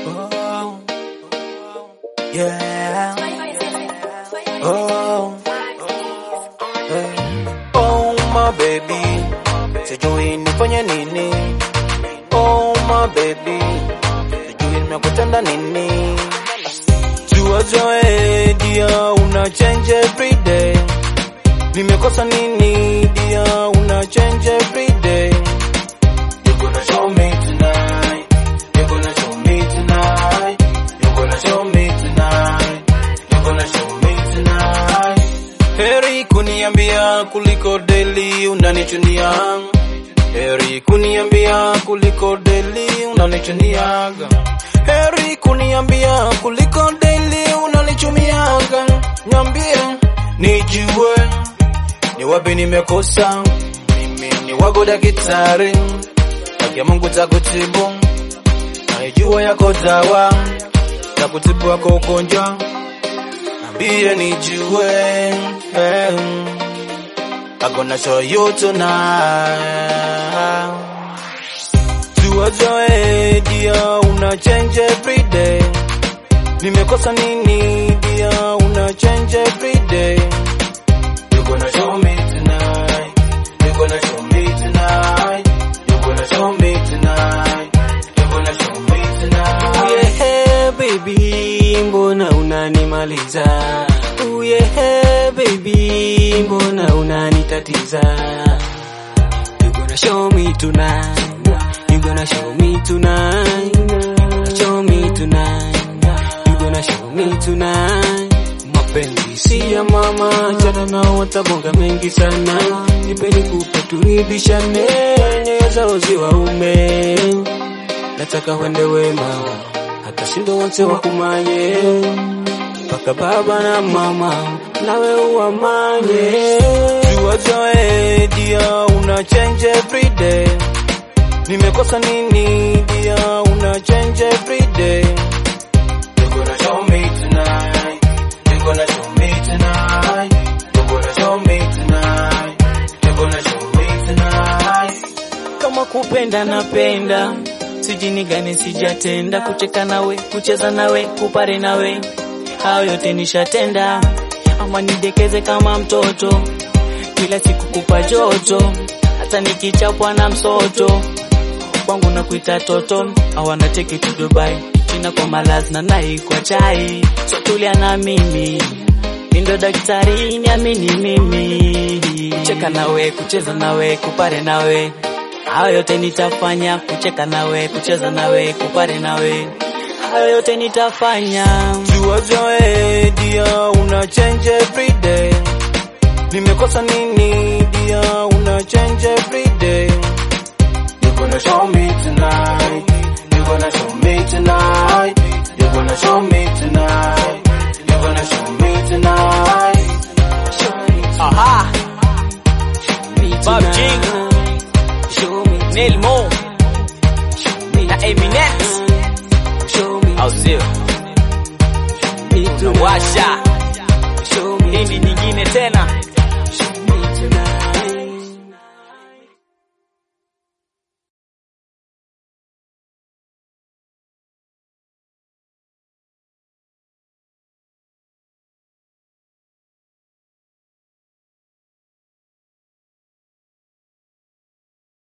Oh, yeah. Oh, eh. oh my baby, sijui nifanye nini. Oh my baby, sijui nimekutenda nini. Jua zoe dia, una change every day. Nimekosa nini dia, una change every day. You gonna show me tonight. You gonna show me tonight. You gonna show me tonight. You gonna show me tonight. Heri kuniambia kuliko deli unanichunia. Heri kuniambia kuliko deli unanichuniaga. Heri kuniambia kuliko deli unanichumiaga. Niambie nijue ni wapi nimekosa. Mimi ni wako daktari, haki ya Mungu takutibu, naijua yako dawa ya kutibu wako ugonjwa. Niambie nijue, eh, I'm gonna show you tonight. Jua zoe dia, una change every day. Nimekosa nini dia, una change every day. You gonna show me tonight. You gonna show me tonight. You gonna show me tonight. You gonna show me tonight. Uyehe baby, mbona unanimaliza? Uyehe baby, mbona unanitatiza? You gonna show me tonight. You gonna show me tonight. You gonna show me tonight. You gonna show me tonight. Mapenzi si ya mama, chana nao watabonga mengi sana. Nipeni kupe turidhishane, nyoyo zao ziwaume nataka wende wema hata sindo wonse wakumanye mpaka baba na mama nawe uwamanye Jua zoe dia, una change every day. Nimekosa nini dia, una change every day. You gonna show me tonight. You gonna show me tonight. You gonna show me tonight. You gonna show me tonight. kama kupenda napenda sijini gani sijatenda kucheka nawe kucheza nawe kupare nawe hayo yote nishatenda ama nidekeze kama mtoto kila siku kupa joto hata nikichapwa na msoto kwangu na kuita toto I wanna take you to Dubai China kwa malazi na nai kwa chai so tulia na mimi Nindo daktari niamini mimi cheka nawe kucheza nawe kupare nawe hayo yote nitafanya kucheka nawe kucheza nawe kupare nawe hayo yote nitafanya Jua zoe dia, una change every day. Nimekosa nini dia, una change every day. You gonna show me tonight. You gonna show me tonight. You gonna show me tonight. You gonna show me tonight. aha Bob King Show me Neil Mo na Eminem show me au sio me tonight. washa Show me hindi nyingine tena